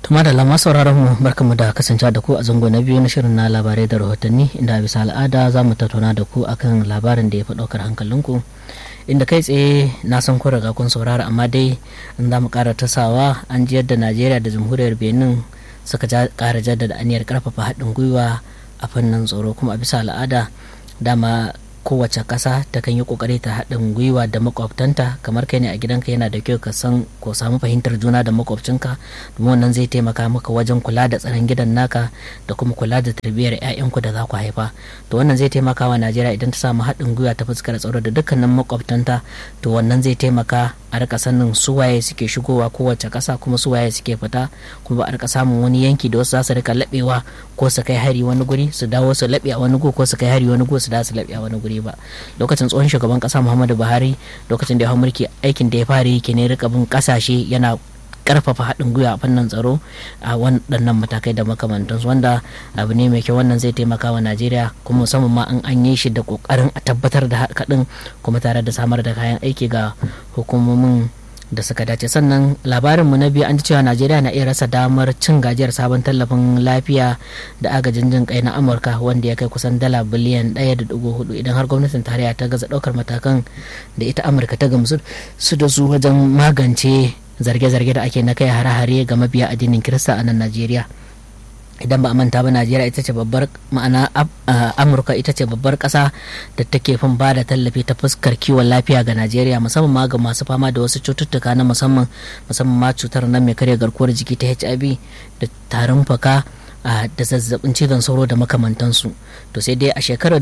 Tuma da lama sauraron mu barkamu da kasancewa da ku a zango na biyu na shirin na labarai da rahotanni inda bisa al'ada za mu tattauna da ku akan labarin da ya fi ɗaukar hankalinku inda kai tsaye na san kun riga kun saurara amma dai in za mu ƙara tasawa an ji yadda Najeriya da Jamhuriyar Benin suka ƙara jaddada aniyar ƙarfafa haɗin gwiwa a fannin tsaro kuma a bisa al'ada dama kowace ƙasa ta kan yi ƙoƙari ta haɗin gwiwa da makwabtanta kamar kai ne a gidanka yana da kyau ka san ko samu fahimtar juna da makwabcinka domin wannan zai taimaka maka wajen kula da tsaron gidan naka da kuma kula da tarbiyyar 'ya'yanku da za ku haifa to wannan zai taimaka wa najeriya idan ta samu haɗin gwiwa ta fuskar tsaro da dukkanin makwabtanta to wannan zai taimaka a rika sanin suwaye suke shigowa kowace ƙasa kuma suwaye suke fita kuma ba a rika samun wani yanki da wasu za su rika laɓewa ko su kai hari wani guri su dawo su laɓe a wani gu ko su kai hari wani gu su dawo su laɓe a wani guri ba lokacin tsohon shugaban kasa muhammadu buhari lokacin da ya hau mulki aikin da ya fara yi ne rika bin kasashe yana karfafa haɗin gwiwa a fannin tsaro a waɗannan matakai da makamantansu wanda abu ne mai kyau wannan zai taimaka wa najeriya kuma musamman ma an an yi shi da ƙoƙarin a tabbatar da haɗin kuma tare da samar da kayan aiki ga hukumomin da suka dace sannan labarinmu na biyu an ji cewa najeriya na iya rasa damar cin gajiyar sabon tallafin lafiya da agajin jin kai na amurka wanda ya kai kusan dala biliyan ɗaya da dugu hudu idan har gwamnatin tarayya ta gaza ɗaukar matakan da ita amurka ta gamsu su da su wajen magance zarge-zarge da ake na kai hare-hare ga mabiya addinin kirista a nan najeriya idan ba a manta ba najeriya ita ce babbar ma'ana amurka ita ce babbar kasa da take fin ba da tallafi ta fuskar kiwon lafiya ga najeriya musamman ma ga masu fama da wasu cututtuka na musamman musamman ma cutar nan mai karya garkuwar jiki ta hiv da tarin faka da zazzabin cizon sauro da makamantansu to sai dai a shekarar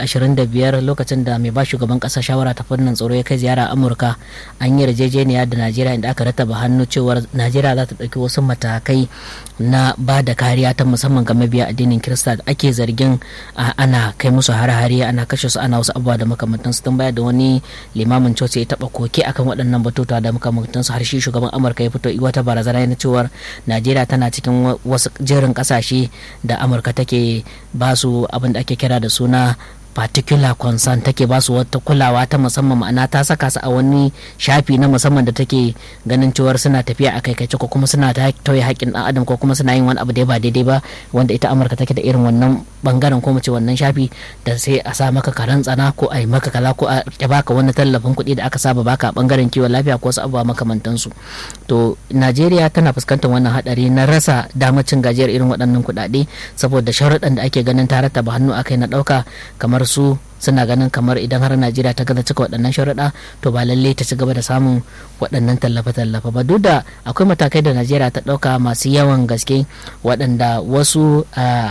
2025 lokacin da mai ba shugaban kasa shawara ta fannin tsaro ya kai ziyara amurka an yi yarjejeniya da najeriya inda aka rataba hannu cewar najeriya za ta ɗauki wasu matakai na ba da kariya ta musamman ga mabiya addinin kirista da ake zargin ana kai musu hare-hare ana kashe su ana wasu abubuwa da makamantansu tun baya da wani limamin coci ya taɓa koke akan waɗannan batutuwa da makamantansu har shi shugaban amurka ya fito wata barazana na cewar najeriya tana cikin wasu jerin ƙasashe da amurka take ba su abin da ake kira da suna particular concern take ba su wata kulawa ta musamman ma'ana ta saka su a wani shafi na musamman da take ganin cewar suna tafiya a kaikaice ko kuma suna ta tauye haƙƙin ɗan adam ko kuma suna yin wani abu da ba daidai ba wanda ita amurka take da irin wannan bangaren ko mace wannan shafi da sai a sa maka karan tsana ko a yi maka kaza ko a baka wani tallafin kuɗi da aka saba baka a bangaren kiwon lafiya ko wasu abubuwa makamantansu to najeriya tana fuskantar wannan hadari na rasa damar cin gajiyar irin waɗannan kuɗaɗe saboda sharuɗan da ake ganin ta rattaba hannu akai na ɗauka kamar su suna ganin kamar idan har najeriya ta gaza cika waɗannan sharuɗa to ba lalle ta ci gaba da samun waɗannan tallafe-tallafe ba duk da akwai matakai da najeriya ta ɗauka masu yawan gaske waɗanda wasu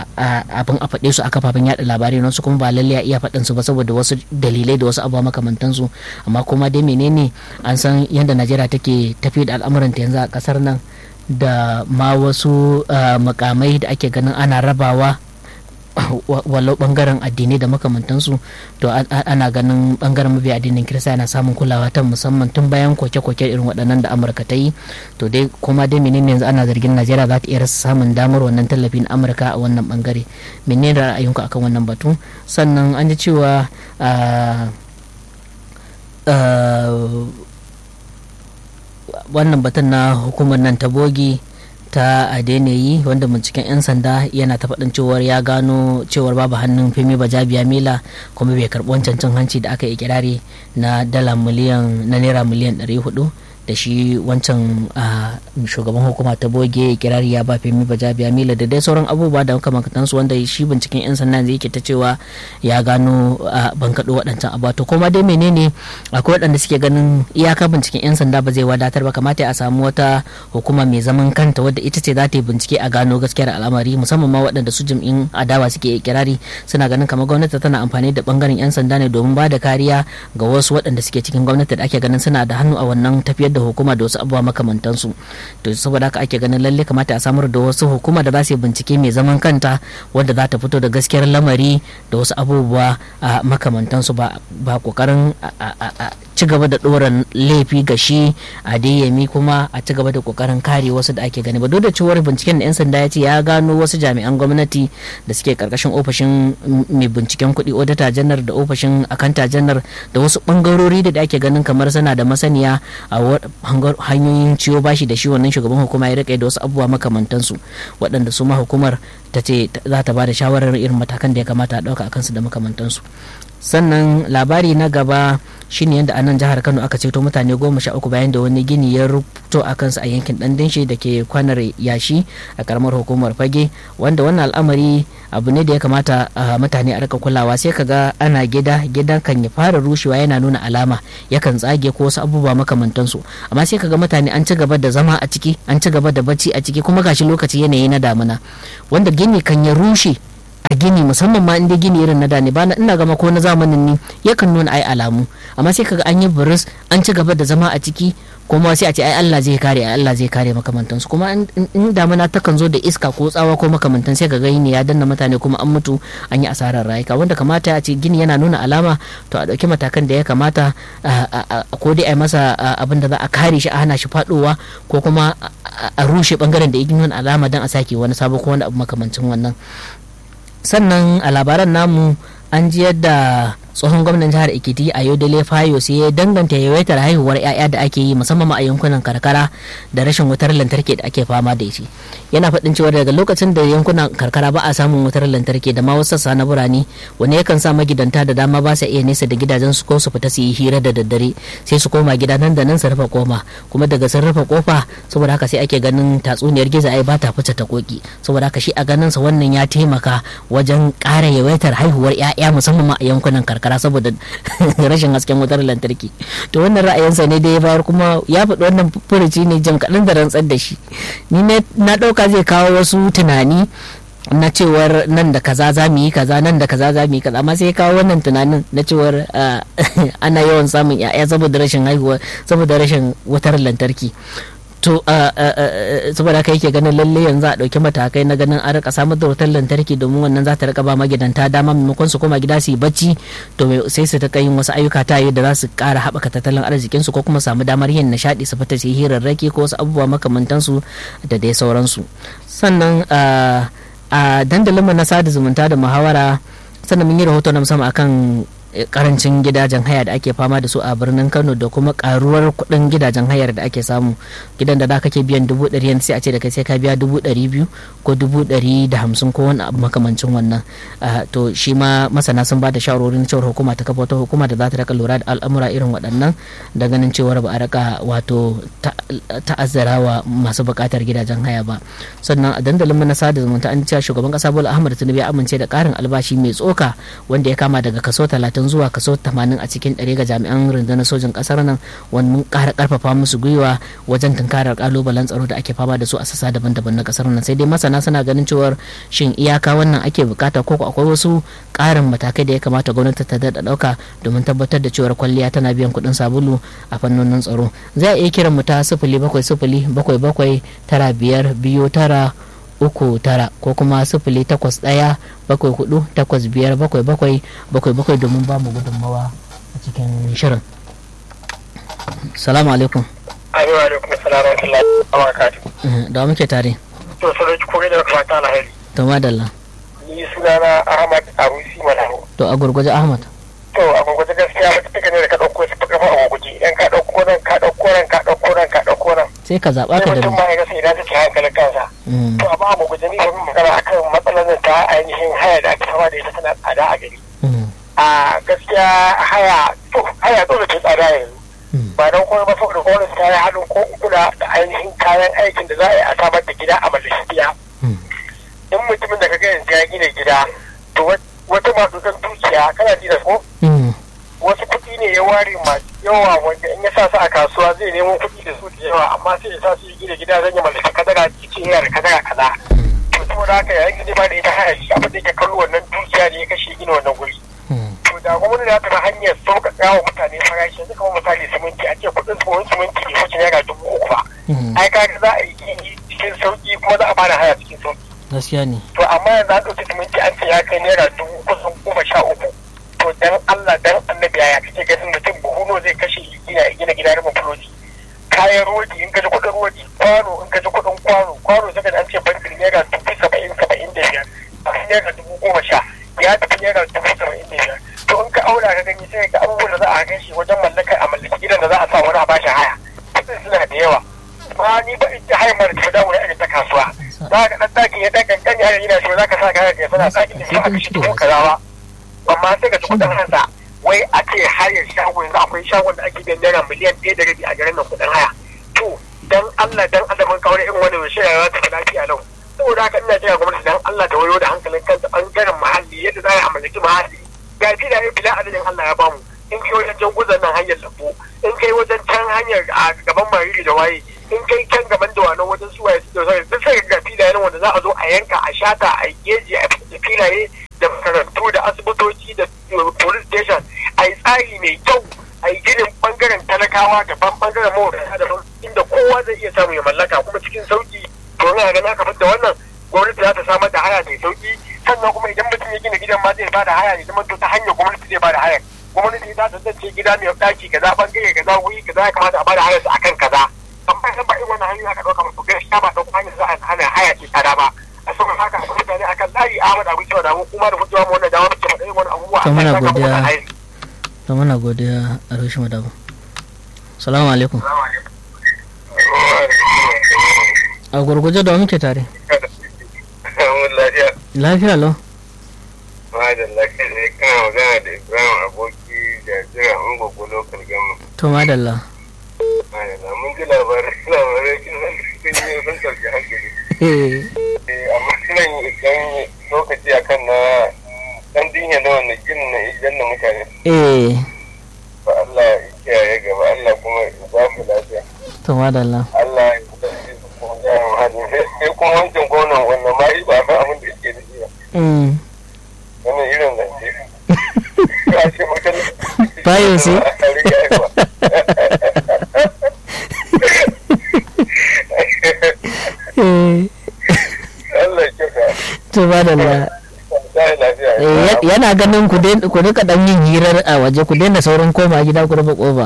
abin a faɗe su a kafafen yaɗa labarai wasu kuma ba lalle a iya faɗin su ba saboda wasu dalilai da wasu abubuwa makamantansu amma kuma dai menene an san yadda najeriya take tafi da al'amuranta yanzu a ƙasar nan da ma wasu makamai da ake ganin ana rabawa walau bangaren addinai da makamantansu to ana ganin bangaren mabiya addinin kirista yana samun kulawa ta musamman tun bayan koke-koke irin waɗannan da amurka ta yi to dai kuma dai menene yanzu ana zargin najeriya za ta iya rasa samun damar wannan tallafi na amurka a wannan bangare menene ra'ayinku akan wannan batu sannan an ji cewa wannan batun na hukumar nan ta bogi ta adeneyi wanda binciken 'yan sanda yana ta faɗin cewar ya gano cewar babu hannun femi bajabiya mila kuma bai karɓi wancan cin hanci da aka yi kirari na dala miliyan na naira miliyan 400 da shi wancan shugaban hukuma ta boge kirari ya ba femi bajabiya mila da dai sauran abubuwa da makamantansu wanda shi binciken 'yan sanda zai yake ta cewa ya gano ban kaɗo waɗancan abu to kuma dai menene akwai waɗanda suke ganin iyaka binciken 'yan sanda ba zai wadatar ba kamata a samu wata hukuma mai zaman kanta wadda ita ce za ta yi bincike a gano gaskiyar al'amari musamman ma waɗanda su jam'in adawa suke kirari suna ganin kamar gwamnati tana amfani da bangaren 'yan sanda ne domin ba da kariya ga wasu waɗanda suke cikin gwamnati da ake ganin suna da hannu a wannan tafiyar da hukuma da wasu abubuwa makamantansu to saboda haka ake ganin lalle kamata a samar da wasu hukuma da za su yi bincike mai zaman kanta wadda za ta fito da gaskiyar lamari da wasu abubuwa a makamantansu ba ba kokarin ci gaba da ɗora laifi ga shi a yami kuma a ci gaba da kokarin kare wasu da ake gani ba duk da cewar binciken da 'yan sanda ya ce ya gano wasu jami'an gwamnati da suke karkashin ofishin mai binciken kuɗi odata janar da ofishin akanta janar da wasu bangarori da ake ganin kamar suna da masaniya a hanyoyin ciwo bashi da shi wannan shugaban hukuma ya rika da wasu abubuwa makamantansu waɗanda su ma hukumar ta ce za ta ba da shawarar irin matakan da ya kamata a ɗauka a kansu da makamantansu sannan labari na gaba shine yadda a nan jihar kano aka ceto mutane goma sha uku bayan da wani gini ya rubuto a kansu a yankin dandanshi da ke kwanar yashi a karamar hukumar fage wanda wannan al'amari abu ne da ya kamata mutane a rika kulawa sai kaga ana gida gidan kan ya fara rushewa yana nuna alama yakan tsage ko wasu abubuwa makamantansu amma sai kaga mutane an ci gaba da zama a ciki an ci gaba da bacci a ciki kuma gashi lokaci yanayi na damuna wanda gini kan ya rushe a gini musamman ma inda gini irin na da ne ba na ina gama ko na zamanin ne yakan nuna ai alamu amma sai kaga an yi buris an ci gaba da zama a ciki kuma sai a ce ai Allah zai kare ai Allah zai kare makamantansu kuma in damuna takan zo da iska ko tsawa ko makamantan sai kaga ne ya danna mutane kuma an mutu an yi asarar rayuka wanda kamata a ce gini yana nuna alama to a dauki matakan da ya kamata ko dai ai masa abin da za a kare shi a hana shi fadowa ko kuma a rushe bangaren da ya nuna alama dan a sake wani sabo ko wani abu makamancin wannan sannan a labaran namu an ji yadda tsohon gwamnan jihar ekiti a yodele fayo sai ya danganta yawaitar haihuwar 'ya'ya da ake yi musamman a yankunan karkara da rashin wutar lantarki da ake fama da shi yana faɗin cewa daga lokacin da yankunan karkara ba a samun wutar lantarki da ma wasu sassa na birane wani yakan sa magidanta da dama ba sa iya nesa da gidajen su ko su fita su yi hira da daddare sai su koma gida nan da nan su rufe koma kuma daga sun rufe kofa saboda haka sai ake ganin tatsuniyar giza ai ba ta fice ta koki saboda haka shi a ganin sa wannan ya taimaka wajen ƙara yawaitar haihuwar 'ya'ya musamman a yankunan karkara karkara saboda rashin hasken wutar lantarki to wannan ra'ayinsa ne da ya bayar kuma ya faɗi wannan furuci ne jam kaɗan da rantsar da shi ni na ɗauka zai kawo wasu tunani na cewar nan da kaza za mu yi kaza nan da kaza za mu yi kaza amma sai ya kawo wannan tunanin na cewar ana yawan samun ya'ya saboda rashin haihuwa saboda rashin wutar lantarki to saboda haka yake ganin lalle yanzu a ɗauki matakai na ganin an rika samar da wutar lantarki domin wannan za ta rika ba magidanta dama maimakon su koma gida su yi bacci to sai su ta yin wasu ayyuka ta yi da za su ƙara haɓaka tattalin arzikinsu ko kuma samu damar yin nishaɗi su fita su yi hirarraki ko wasu abubuwa makamantansu da dai sauransu sannan a dandalinmu na sada zumunta da muhawara sannan mun yi rahoto na musamman akan karancin gidajen haya da ake fama da su a birnin kano da kuma karuwar kuɗin gidajen hayar da ake samu gidan da da kake biyan dubu ɗari yanzu sai a ce da kai sai ka biya dubu ɗari biyu ko dubu ɗari da hamsin ko wani abu makamancin wannan to shi ma masana sun ba da shawarorin cewar hukuma ta kafa wata hukuma da za ta raka lura da al'amura irin waɗannan da ganin cewar ba a raka wato ta'azzara wa masu buƙatar gidajen haya ba sannan a dandalin mana sada zumunta an cewa shugaban ƙasa bola ahmad tinubu ya amince da ƙarin albashi mai tsoka wanda ya kama daga kaso talatin talatin zuwa kaso 80 a cikin ɗari ga jami'an rundunar sojin ƙasar nan wani mun ƙara ƙarfafa musu gwiwa wajen tunkarar ƙalubalen tsaro da ake fama da su a sassa daban-daban na ƙasar nan sai dai masana suna ganin cewar shin iyaka wannan ake bukata ko akwai wasu ƙarin matakai da ya kamata gwamnati ta daɗa ɗauka domin tabbatar da cewar kwalliya tana biyan kuɗin sabulu a fannonin tsaro za a iya kiran mu ta sifili bakwai sifili bakwai bakwai tara biyar biyu tara uku tara ko kuma sifili takwas ɗaya bakwai hudu takwas biyar bakwai bakwai bakwai bakwai domin ba mu gudunmawa a cikin shirin salamu alaikum Amin wa alaikum salam wa rahmatullahi wa barakatuh. da muke tare To sarki kore da fata alheri. to madalla Ni sunana Ahmad Arusi Malamu. to a gurguje ahmad To a gurguje gaskiya ba take ne da ka dauko su kafa a gurguje idan ka dauko nan ka dauko nan ka dauko nan ka dauko nan. sai ka zaɓa Sai ka da mutum ma ya ga sai idan take hankalin kansa. Mm, To amma a gurguje ni ban magana akan matsalar da ta ainihin haya da ake fama da ita tana tsada a gari. mm, A gaskiya haya to haya dole ta tsada yanzu. mm, ba don kuma ba saboda gwamnati ta yi haɗin ko kula da ainihin kayan aikin da za a yi a samar da gida a mallaki gida mm, in mutumin da kaga yanzu ya gina gida to wata masu san dukiya kana ji da ko mm, wasu kuɗi ne ya ware masu yawa wanda in ya sa su a kasuwa zai nemo kuɗi da su da yawa amma sai ya sa su yi gina gida zan yi mallaki kadara ce yana da kadara kaza to saboda haka yayin gida ba da ita haya shi abin da yake kallo wannan dukiya ne ya kashe gina wannan guri mm, to da gwamnati za ta bi hanyar sauƙaƙa wa mutane farashi yanzu kamar misali siminti a ce kuɗin tsohon siminti ne wacce naira dubu uku ba mm. ai kaga za a yi gini cikin sauƙi kuma za a bada haya cikin sauƙi gaskiya ne to amma yanzu an ɗauki siminti an ce ya kai naira dubu kusan goma sha uku to dan Allah dan annabi ya kake ganin mutum buhuno zai kashe gina gina gida rubin fuloji kayan rodi in ka ji kuɗin rodi kwano in ka ji kuɗin kwano kwano sai ka an ce bankin naira dubu saba'in saba'in da biyar a naira dubu goma sha ya tafi naira dubu saba'in da biyar to in ka aura ka gani sai ka abubuwan da za a gan shi wajen mallakar a mallaki gidan da za a sa wani a bashi haya kuɗin hayan mara tafi dawo irin ta kasuwa za ka ɗan ɗakin ya ɗan kankani har yana so za ka sa kayan ka sana ɗakin da aka shi dubu kazawa amma sai ka ci kuɗin hansa wai a ce hayar shago yanzu akwai shagon da ake biyan naira miliyan ɗaya da rabi a garin nan kuɗin haya to dan Allah dan Allah mun kawo irin wani mai shirya za ta fi lafiya lau saboda haka ina kira gwamnati dan Allah ta wayo da hankalin kanta ɓangaren muhalli yadda za a mallaki muhalli ga filaye bila adadin Allah ya bamu in kai wajen can guzan nan hanyar lambu in kai wajen can hanyar a gaban mariri da waye in kai can gaban da wani wajen suwaye su da duk sai ga filaye wanda za a zo a yanka a shata a geji a filaye da makarantu da asibitoci da police station a yi tsari mai kyau a yi ginin bangaren talakawa daban bangaren mawadata daban inda kowa zai iya samu ya mallaka kuma cikin sauki to ina ganin aka fitar da wannan gwamnati za ta samar da haya mai sauki sannan kuma idan mutum ya gina gidan ma zai bada haya ne zama to ta hanyar gwamnati zai bada haya gwamnati za ta zace gida mai daki kaza bangare kaza wuri kaza ya kamata a bada haya su akan kaza amma idan ba irin wannan hanyoyi aka dauka musu gaskiya ba dauka hanyar za a hana haya ce tsada ba a saboda haka a mutane akan layi Ahmad Abu Cewa da mu kuma da mutuwa mu wannan dama muke faɗa irin wannan abubuwa to muna godiya to muna godiya a Roshi Madabu salamu alaikum a gurguje da muke tare lafiya lau madalla kai ne kana magana da ibrahim aboki da jira ungogo local gama to madalla madalla mun ji labarai labarai kin sun yi sun sauke hankali amma suna yi idan lokaci akan na dan dinya na wannan ginin na idan na mutane eh ba Allah ya kiyaye gaba Allah kuma ya ba mu lafiya to madalla Allah ya kiyaye su kuma ya hadi sai kuma wancan gwamnan wannan ma ba san abin da yake da shi ba wannan irin zance ya ce mutum bayan su Allah ya kyauta to madalla sai lafiya Eh, yana ganin ku dai- ku rika dan yin hirar a waje ku daina saurin koma gida ku rufe kofa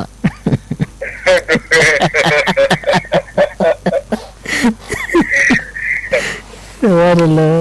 Subhanallah.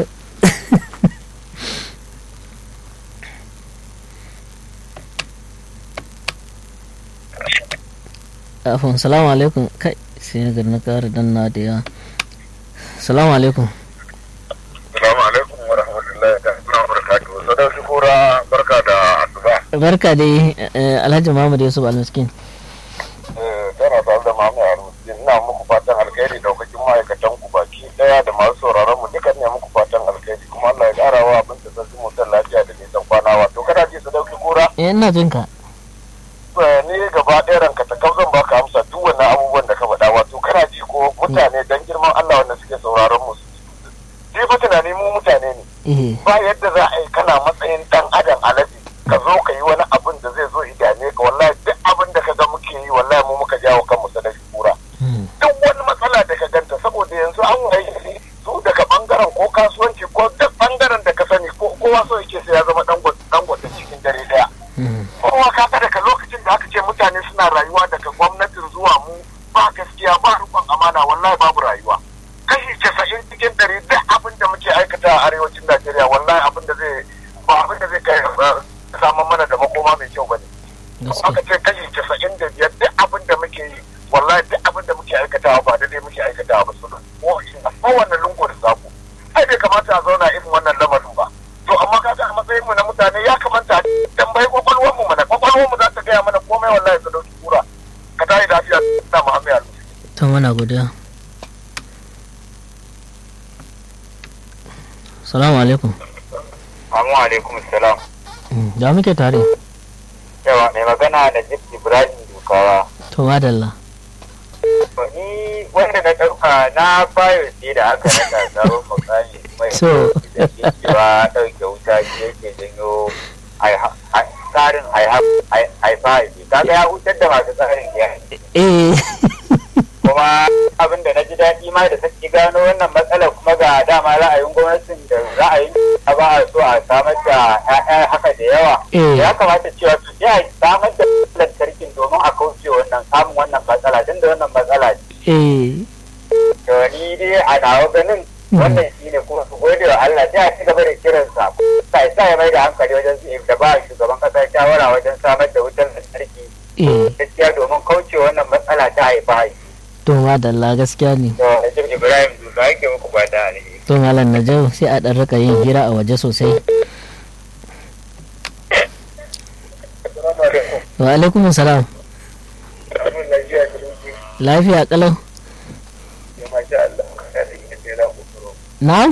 Afon, salamu alaikum. Kai, sai na gari na kara danna da yawa. Salamu alaikum. Assalamu alaikum wa rahmatullahi ta'ala wa barakatuhu. Sadauki kura barka da asuba. Barka dai eh, Alhaji Muhammad Yusuf Almiskin. Eh, Tana tare da Mamu Arusi. Ina muku fatan alkhairi daukakin ma'aikatan ku baki daya da masu sauraron mu dukan ne muku fatan alkhairi kuma Allah ya kara wa abin da sarki mutan lafiya da nisan kwana wato kana ji Sadauki kura Eh, ina jin ka. Eh, ni gaba ɗaya ranka ta kam zan baka amsa duk wannan abubuwan da ka faɗa wato kana ji ko mutane dan girman Allah wanda suke sauraron mu ji fa tunani mu mutane ne Eh, ba yadda za a yi kana matsayin dan adam alaji ka zo ka yi wani abin da zai zo idane ka wallahi duk abin da ka ga muke yi wallahi mu muka jawo kanmu sadaki kura hmm, duk wani matsala da ka ganta saboda yanzu an wayi su daga bangaren ko kasuwanci ko duk bangaren da ka sani ko kowa so yake sai ya zama dangote cikin dare daya hmm, kowa ka ga daga lokacin da aka ce mutane suna rayuwa daga gwamnatin zuwa mu ba gaskiya ba rikon amana wallahi babu rayuwa kashi casa'in cikin ɗari duk abin da muke aikata a arewacin najeriya wallahi abin da zai ba abin da zai kai uh, samun mana da makoma mai kyau bane aka gaske. ce kashi casa'in da biyar duk abin da muke yi wallahi duk abin da muke aikatawa ba daidai muke aikatawa ba su ko ina kowanne lungu da sako ai bai kamata a zauna irin wannan lamarin ba to amma kaga a matsayin mu na mutane ya kamata a tambayi kwakwalwar mu mana kwakwalwar mu za ta gaya mana komai wallahi su dauki kura ka tayi lafiya na muhammed alu To muna godiya. Salamu alaikum. Assalamu alaikum salam Hmm, Da muke tare. yawa mai magana da jib ibrahim dukawa To madalla. ni wanda na ɗauka na bayo sai da aka naka tsaron makami mai So. da ke cewa ɗauke wuta shi yake janyo tsarin haifa haifi kaga ya hutar da masu tsarin ya Eh. kuma abin da na ji daɗi ma da sake gano wannan matsalar kuma ga dama ra'ayin gwamnatin da ra'ayin a ba a so a samar da 'ya'ya haka da yawa Eh. ya kamata cewa su ya samar da lantarkin domin a kauce wannan samun wannan matsala tun da wannan matsala ce Eh. to ni dai a nawa ganin wannan shi ne kuma su gode wa Allah sai a ci gaba da kiransa sai sa ya mai da hankali wajen su da ba shugaban kasa shawara wajen samar da wutar lantarki Eh. gaskiya domin kauce wannan matsala ta haifa haifi to madalla gaskiya ne to Najib Ibrahim Duka yake muku fata alheri to malam najau sai a ɗan rika yin hira a waje sosai wa alaikum salam lafiya kalau na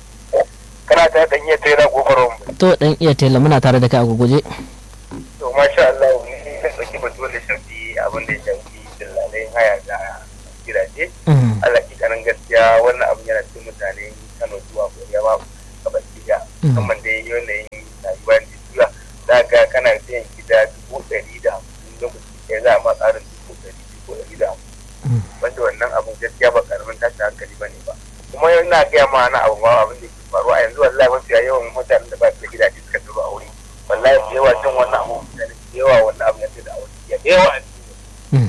kana ta dan iya tsira kokarin to dan iya tela muna tare da kai a guguje to masha Allah ni na saki batu da shafi abin da ya shafi dillalai haya da gidaje Mhm. Allah ki kanan gaskiya wannan abin yana cikin mutane Kano zuwa Korea ma gaba ɗaya Mhm. musamman dai yanayin rayuwa da juya za ga kana siyan gida dubu ɗari da hamsin lokaci ɗaya za a ma tsarin dubu ɗari dubu ɗari da hamsin Mhm. wanda wannan abin gaskiya ba karamin tashin hankali ba ne ba kuma yana gaya ma na abu ma abin da ke faruwa a yanzu wallahi mafiya yawan mutanen da ba su da gidaje suka zuba aure wallahi da yawa cin wannan abu mutane da yawa wannan abu ya ce da aure ya da yawa a cikin Mhm.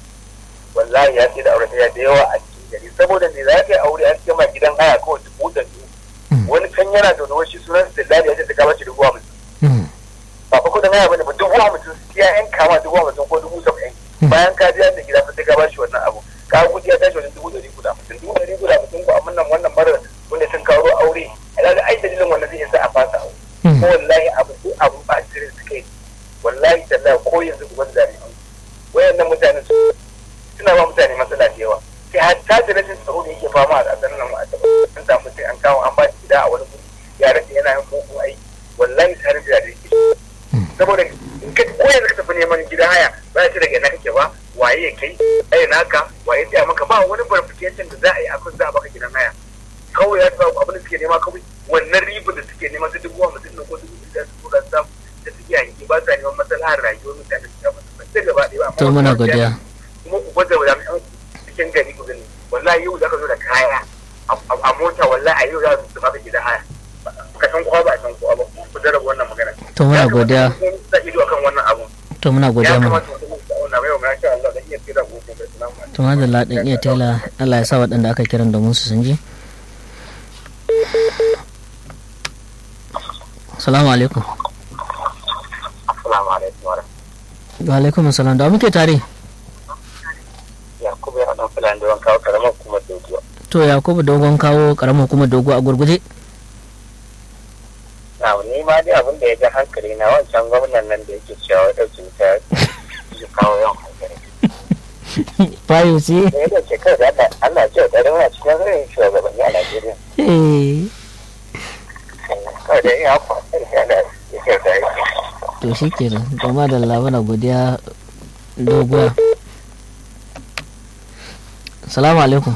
wallahi ya ce da aure ya da yawa a cikin gari saboda me za ka yi aure an ce ma gidan haya kawai dubu da biyu Mhm. wani kan yana da wani sunan su dillali ya ce ta kama shi dubu hamsin Mhm. ba fa kudin haya bane ba dubu hamsin sai ya yanka ma dubu hamsin ko dubu saba'in Mhm. bayan ka biya da gida fa sai ka bashi wannan abu ka kudi ya tashi wajen dubu ɗari guda hamsin dubu ɗari guda hamsin ko amma nan wannan mara wanda sun kawo aure a ga ai dalilin wannan zai sa a fasa aure Mhm. ko wallahi abu ko abu ba a cikin suka yi wallahi tallahi ko yanzu ku wanda zai wayannan mutanen su suna ba mutane matsala da yawa kai hatta da rashin tsaro da yake fama a ƙasar nan a taɓa an samu sai an kawo an ba shi gida a wani guri ya rasa yana yin mugun aiki wallahi tare da yake saboda in ka ko yanzu ka tafi neman gida haya ba ya ce daga ina kake ba waye ya kai ai naka waye tsaya maka ba wani verification da za a yi akan za a baka gidan haya kawai ya sa abin da suke nema kawai wannan riba da suke nema ta dubu hamsin na ko dubu da su tura samu da suke yanki ba sa neman maslahar rayuwar mutane su kama su da gaba ɗaya ba amma to muna wannan godiya kuma ku gwada wa jami'an cikin gari ku gani wallahi yau za ka zo da kaya a- a a mota wallahi a yau za su baka gidan haya ka san kowa ba a san kowa ba ku jarraba wannan magana to muna godiya sa ido akan wannan abu to muna godiya ya mu kamata mutum ya auna mai wa masha Allah dan iya tsira gobe da salamu alaikum to madalla dan iya tela Allah ya sa waɗanda aka kiran domin su sun ji Assalamu alaikum. assalamu alaikum wa Wa alaikum assalam da wa muke tare. yakubu ya dan fulani da wanka karamar kuma dogiya To Yakubu dogon kawo karamar hukumar dogo a gurguje. na ni ma dai abin da ya ga hankali na wancan gwamnan nan da yake cewa ya dauki wuta ya kawo yawan hankali Fayo ce. da ya dauke kai da Allah Allah ya ce da muna cikin zai shugabanni a Najeriya Eh, kawai da ya hafa ya da ya kyauta ya To shi kenan. To madalla muna godiya doguwa. Assalamu alaikum.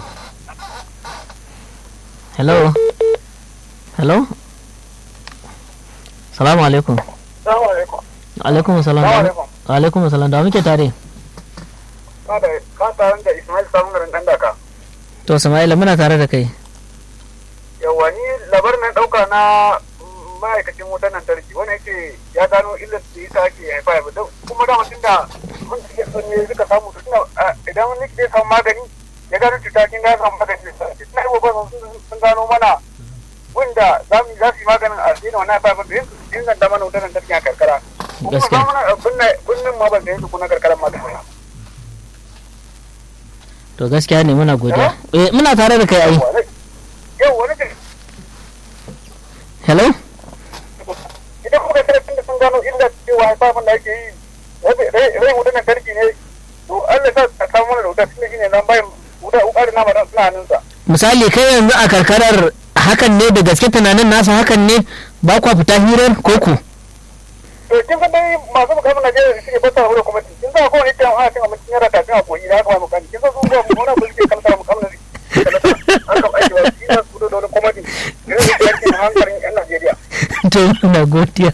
Hello. Hello. Assalamu alaikum. Salamu alaikum. Alaikum assalam. Salamu alaikum. Alaikum assalam da wa muke tare. Ka da ka taron da Ismail samun garin ɗan daka. To Sama'ila muna tare da kai. Yawwa ni labarin na ɗauka na mm, ma'aikacin wutar lantarki wani yake ya gano illar da ita ake haifa ya don kuma da mutum da mun suke son ne suka samu su suna a, idan wani ke samu magani ya gano cuta kin ga samu magani da sauki suna yi wa sun sun gano mana wanda za mu za su yi maganin a daina wannan haifa da yin inganta mana wutar lantarki a karkara. Kuma Gaskiya. za mu na binnin ma ban da yanzu kuna karkaran ma da To gaskiya ne muna godiya. Eh muna tare da kai ai. yau wani da Hello. idan kuka kira tun da sun gano illa cewa haifafin da ake yi rai rai wuta na karki ne to Allah sa a samu mana da wuta tun da shine nan bayan wuta wuka da nama suna hannunsa Misali kai yanzu a karkarar hakan ne da gaske tunanin nasa hakan ne ba kwa fita hirar koko. to kin san dai masu mukamin Najeriya da suke bata wurin kuma kin san ko ne kan ana cin abincin yara kafin a koyi da haka ba mukamin kin san su ba mu wani abu suke kalmar mukamin an kam aiki ba su yi su da wani komadi irin da yake hankalin yan Najeriya to muna godiya.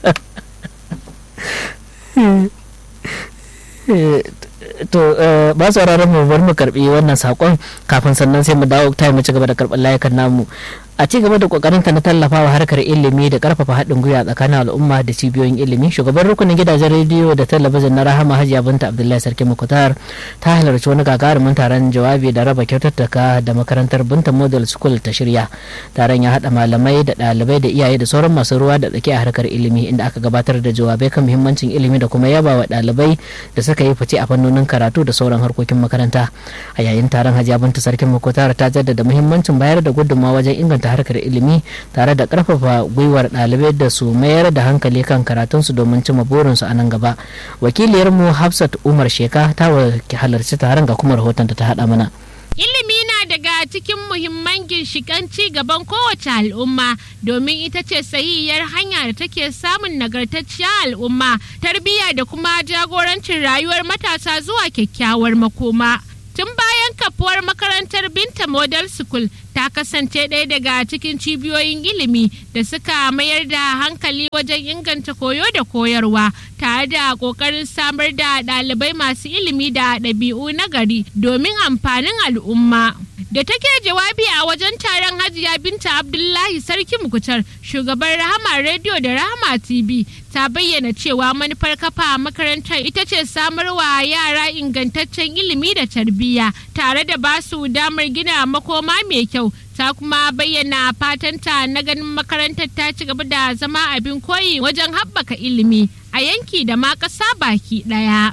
to ba sauraron mu bar mu karbi wannan sakon kafin sannan sai mu dawo ta mu ci gaba da karɓar layukan namu a ci gaba da kokarinta na tallafawa harkar ilimi da karfafa haɗin gwiwa tsakanin al'umma da cibiyoyin ilimi shugaban rukunin gidajen rediyo da talabijin na rahama hajiya binta abdullahi sarki mukutar ta halarci wani gagarumin taron jawabi da raba kyaututtuka da makarantar binta model school ta shirya taron ya haɗa malamai da ɗalibai da iyaye da sauran masu ruwa da tsaki a harkar ilimi inda aka gabatar da jawabai kan muhimmancin ilimi da kuma yaba wa ɗalibai da suka yi fice a fannonin karatu da sauran harkokin makaranta a yayin taron hajiya binta sarki mukutar ta jaddada muhimmancin bayar da gudunmawa wajen inganta ta harkar ilimi tare da karfafa gwiwar ɗalibai da su mayar da hankali kan karatunsu domin cimma burinsu a nan gaba wakiliyarmu hafsat umar sheka ta halarci taron ga kuma rahoton da ta haɗa mana Ilimi na daga cikin muhimman ginshiƙan ci gaban kowace al'umma domin ita ce sahihiyar hanya da take samun nagartacciyar al'umma, tarbiyya da kuma jagorancin rayuwar matasa zuwa kyakkyawar makoma. Tun bayan kafuwar makarantar Binta Model School ta kasance ɗaya daga cikin cibiyoyin ilimi da suka mayar da hankali wajen inganta koyo da koyarwa tare da ƙoƙarin samar da ɗalibai masu ilimi da ɗabi'u na gari domin amfanin al'umma. Da take jawabi a wajen taron Hajiya Binta Abdullahi Sarki Mukutar, shugaban Rahama Radio da Rahama TV, ta bayyana cewa manufar kafa makarantar ita ce samarwa yara ingantaccen ilimi da tarbiyya tare da basu damar gina makoma mai kyau ta kuma bayyana fatanta na ganin makarantar ta ci gaba da zama abin koyi wajen haɓaka ilimi a yanki da ma ƙasa baki ɗaya.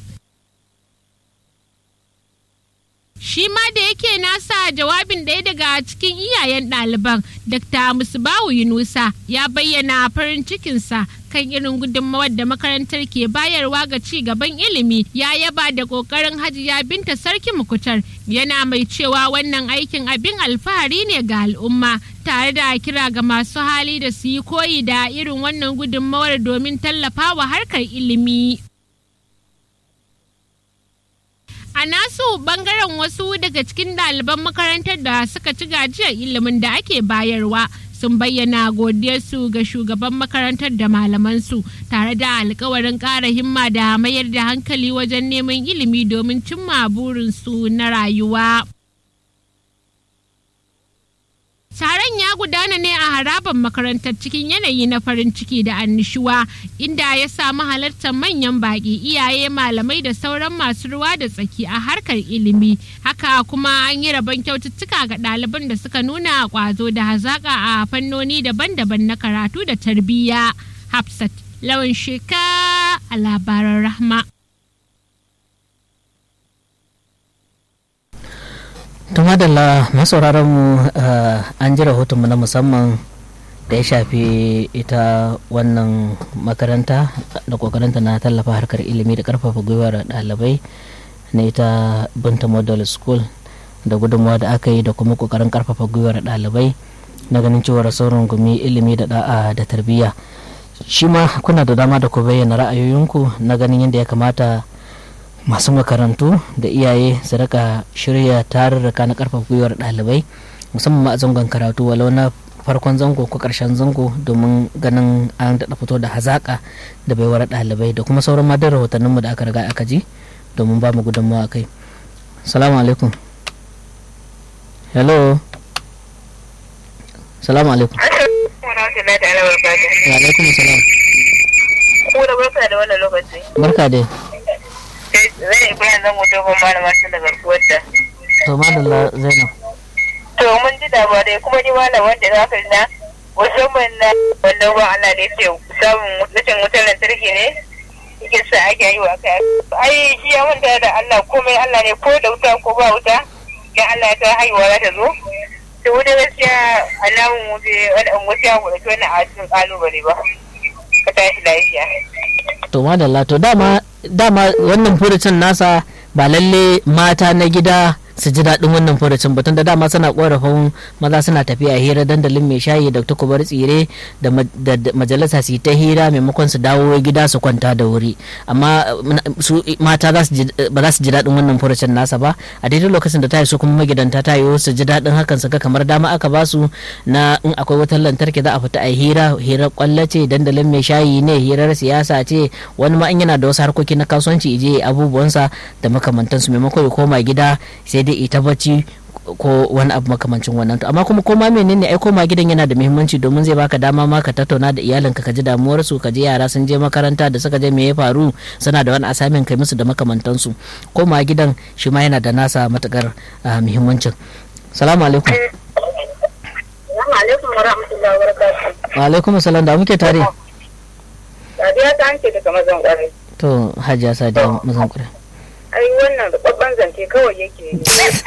shi ma da yake nasa jawabin ɗaya daga cikin iyayen ɗaliban dr musbawu yunusa ya bayyana farin cikinsa kan irin gudunmawar da makarantar ke bayarwa ga ci gaban ilimi ya yaba da ƙoƙarin hajiya binta sarki mukutar yana mai cewa wannan aikin abin alfahari ne ga al'umma tare da kira ga masu hali da su yi koyi da irin wannan gudunmawar domin tallafawa harkar ilimi. A nasu bangaren wasu daga cikin ɗaliban makarantar da suka ci gajiyar ilimin da ake bayarwa sun bayyana godiyarsu ga shugaban makarantar da malamansu tare da alkawarin ƙara himma da mayar da hankali wajen neman ilimi domin cimma burinsu na rayuwa. Taron ya gudana ne a harabar makarantar cikin yanayi na farin ciki da annishuwa inda ya samu halartar manyan baƙi iyaye malamai da sauran masu ruwa da tsaki a harkar ilimi. Haka kuma an yi rabon kyaututtuka ga ɗaliban da suka nuna ƙwazo da hazaƙa a fannoni daban-daban na karatu da tarbiyya. Hafsat lawan sheka a labaran rahma. to madalla masauraran mu an ji rahotonmu na musamman da ya shafi ita wannan makaranta da kokarinta na tallafa harkar ilimi da karfafa gwiwar ɗalibai na ita binta model school da gudunmawa da aka yi da kuma kokarin karfafa gwiwar ɗalibai na ganin cewar sauran gumi ilimi da da'a da tarbiyya shi ma kuna da dama da ku bayyana ra'ayoyinku na ganin yadda ya kamata masu makarantu da iyaye su rika shirya tarurruka na karfafa gwiwar ɗalibai musamman ma a zangon karatu walau na farkon zango ko karshen zango domin ganin an daɗa fito da hazaƙa da baiwar ɗalibai da kuma sauran madar rahotanninmu da aka riga aka ji domin ba mu gudunmawa kai salamu alaikum hello salamu alaikum wa alaikum salam Kuma barka da wannan lokaci. barka dai zai ibrahim zan mutu ban malama tun daga kuwarta. to madalla zainab To mun ji labarai kuma ni malam wanda za ka na musamman na wanda ba Allah da yake samun rashin wutar lantarki ne yake sa ake yi wa kai. Ai shi ya manta da Allah komai Allah ne ko da wuta ko ba wuta dan Allah ya ta haihuwa za ta zo. To wuta gaskiya alamun mu bai wani an wuta mu da wannan a cikin kalubale ba. Ka tashi lafiya. to madalla to dama dama wannan furucin nasa ba lalle mata na gida su ji daɗin wannan furucin batun da dama suna korafin maza suna tafiya hira dandalin mai shayi da kubar tsire da majalisa su ta hira maimakon su dawo gida su kwanta da wuri amma su mata ba za su ji daɗin wannan furucin nasa ba a daidai lokacin da ta yi su kuma magidanta ta yi su ji daɗin hakan su ga kamar dama aka ba su na in akwai wutar lantarki za a fita a hira hirar kwallace dandalin mai shayi ne hirar siyasa ce wani ma in yana da wasu harkoki na kasuwanci ije abubuwansa da makamantansu maimakon ya koma gida sai dai ita bacci ko wani abu makamancin wannan to amma kuma koma menene ai koma gidan yana da muhimmanci domin zai baka dama ma ka tattauna da iyalinka ka ji damuwar su ka ji yara sun je makaranta da suka je me ya faru suna da wani assignment kai musu da makamantansu koma gidan shi ma yana da nasa matukar muhimmancin salamu alaikum alaikum wa rahmatullahi wa barakatuh wa alaikum salam da muke tare Sadiya ta hanke daga mazan kwarai to hajiya sadiya mazan kwarai ai wannan babban zance kawai yake yi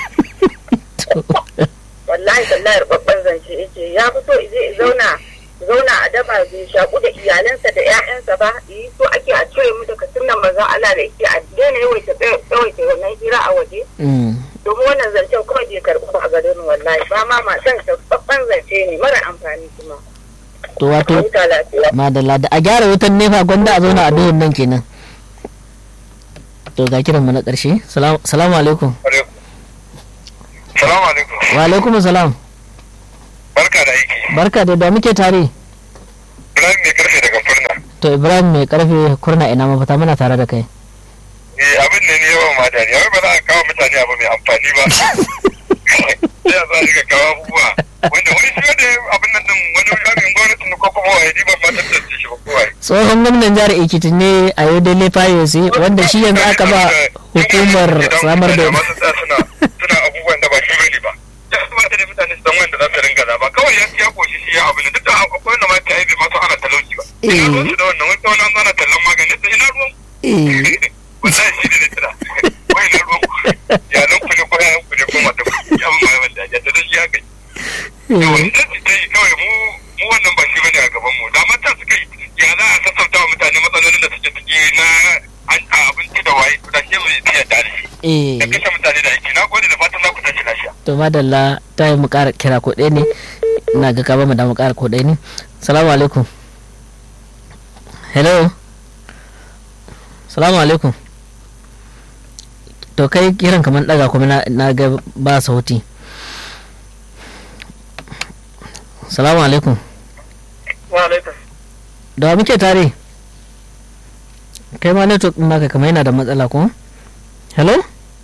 wallahi wallahi babban zance yake ya fi so zai zauna zauna a daba bai shaku da iyalansa da ƴaƴansa ba yi so ake a cire mu daga sunan manzon Allah da yake a daina yawaita yawaita wannan hira a waje domin wannan zancen kawai bai karɓi ba a garin wallahi ba ma matan babban zance ne mara amfani kuma to wato madalla da a gyara wutan nefa gwanda a zauna a duhun nan kenan to ga kiran mu na ƙarshe salamu alaikum salamu alaikum wa alaikum salam barka da aiki barka da da muke tare ibrahim mai karfe daga furna to ibrahim mai karfe kurna ina mafita muna tare da kai eh abin ne ne yawan ma dariya wai ba za a kawo mutane abu mai amfani ba sai a za a riga kawo abubuwa wanda wani shi wanda abin nan din wani sharin gwamnatin ko kuma wa yadi ban ma tantance shi ba kowa tsohon gwamnan jihar ekiti ne a yau dai fayosi wanda shi yanzu aka ba hukumar samar da suna suna abubuwan da ba shi bane ba ya kamata da mutane su san wanda za su ringa zaba kawai ya ya koshi shi ya abin duk da akwai wanda ma ta yi bai masu ana talauci ba ina ruwan su da wannan wata wani an zana tallan magani sai ina ruwan wallahi shi ne tira wai ina ruwan yalan ku ne ko yayan ku ne ko mata ku ya mun mai wanda ya tada shi haka yau idan su ta yi kawai mu mu wannan ba shi bane a gaban mu da mata suka yi ya za a sassauta wa mutane matsalolin da suke ciki na abinci da waye da shi mai biya da shi da kashe mutane da aiki na gode da fatan za ku tashi lafiya to madalla ta yi mu ƙara kira ko ɗaya ne ina ga ka ba mu da mu ƙara ko ɗaya ne salamu alaikum hello salamu alaikum to kai kiran kamar ɗaga kuma na ga ba sauti salamu alaikum wa alaikum da muke tare kai ma network ɗin naka kamar yana da matsala ko hello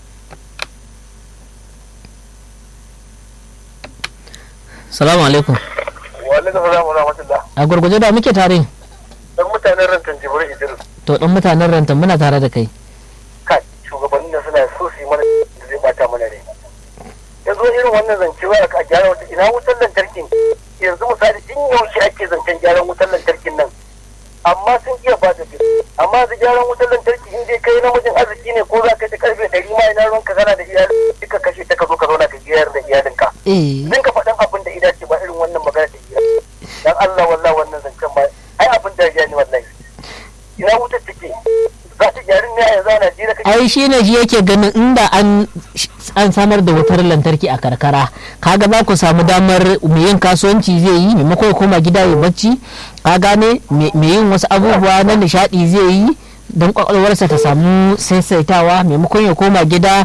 salamu alaikum wa alaikum salam wa rahmatullah a gurguje da muke tare dan mutanen rantan jibril idris to dan mutanen rantan muna tare da kai kai shugabannin da suna so su yi mana da zai bata mana ne yanzu irin wannan zance wa a gyara wata ina wutar lantarkin yanzu misali in yaushe ake zancen gyaran wutar lantarkin nan amma sun iya ba da amma da gyaran wutar lantarki in dai kai namijin arziki ne ko za ka ta karfe ɗari ma ina ruwanka kana da iyali duka kashe ta ka zo ka zauna ka giyar da iyalinka din ka faɗin abin da ida ce ba irin wannan magana da iya dan Allah wallahi wannan zancen ba ai abin da ya ni wallahi ina wutar take za ta gyarin ne a yanzu a Najeriya kake ai shi ne shi yake ganin inda an an samar da wutar lantarki a karkara kaga za ku samu damar mai yin kasuwanci zai yi maimako ya koma gida ya bacci ka gane mai yin wasu abubuwa na nishadi zai yi don kwakwalwarsa ta samu saisaitawa maimakon ya koma gida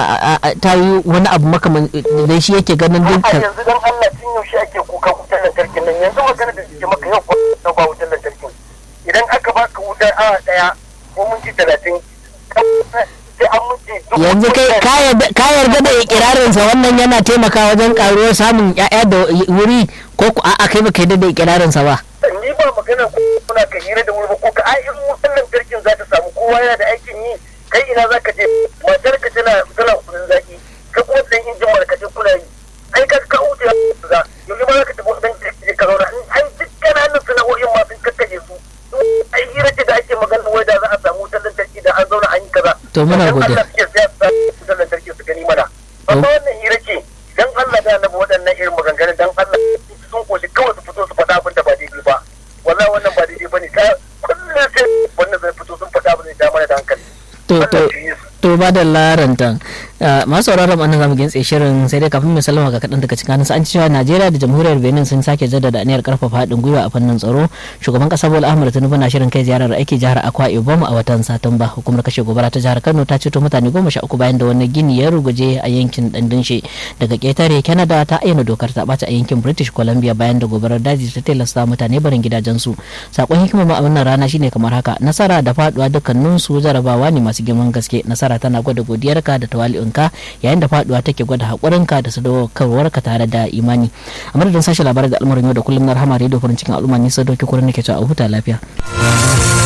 ta yi wani abu makaman da shi yake ganin a dukkan yanzu dan Allah tun yaushe ake kuka wutar lantarkin nan yanzu magana da suke maka yau ko ba wutar lantarkin idan aka baka wutar awa daya ko minti talatin sai an minti dubu yanzu kai ka yarda- ka yarda da ikirarinsa wannan yana taimaka wajen karuwar samun ya'ya da wuri ko ku a'a kai baka yarda da ikirarinsa ba ni ba magana ko kuna ka hira da wuri ba ko ka ai in wutar lantarkin za ta samu kowa yana da aikin yi kai ina za ka je matar ka tana tana kudin zaki ka kuma dan injin markace kuna yi ai ka ka wuce za yanzu ba za ka tafi wajen je ka zauna in ai duk kananan sana'o'in ma sun kakkaje su ai hira ce da ake magana wai da za a samu wutar lantarki da an zauna an yi kaza To muna Dan godiya. Allah suke siya su samu wutar lantarki su gani mana amma wannan hira ce dan Allah da annabi waɗannan irin maganganun dan Allah sun koshi kawai su fito su faɗa abin da ba daidai ba wallahi wannan ba daidai bane ka kullum sai wannan zai fito sun faɗa abin da ya ja mana da hankali to Allah to shi yi su. to ba da laranta masu sauraron annan zamu gintse shirin sai dai kafin mu sallama ga kaɗan daga cikin an ci cewa Najeriya da Jamhuriyar Benin sun sake jaddada aniyar karfafa haɗin gwiwa a fannin tsaro shugaban ƙasa Bola Ahmed Tinubu na shirin kai ziyarar aiki jihar Akwa Ibom a watan Satumba hukumar kashe gobara ta jihar Kano ta ceto mutane goma sha uku bayan da wani gini ya ruguje a yankin Dandinshe daga ƙetare Canada ta ayyana dokar ta ɓaci a yankin British Columbia bayan da gobarar daji ta tilasta mutane barin gidajensu sakon hikimar ma a wannan rana shine kamar haka nasara da faduwa dukkaninsu jarabawa ne masu girman gaske nasara tana gwada godiyarka da tawali'un burinka yayin da faduwa take gwada haƙurinka da sadaukarwarka tare da imani a madadin sashen labarai da al'amarin yau da kullum na rahama rediyo farin cikin al'umma ni sadauki kurin nake cewa a huta lafiya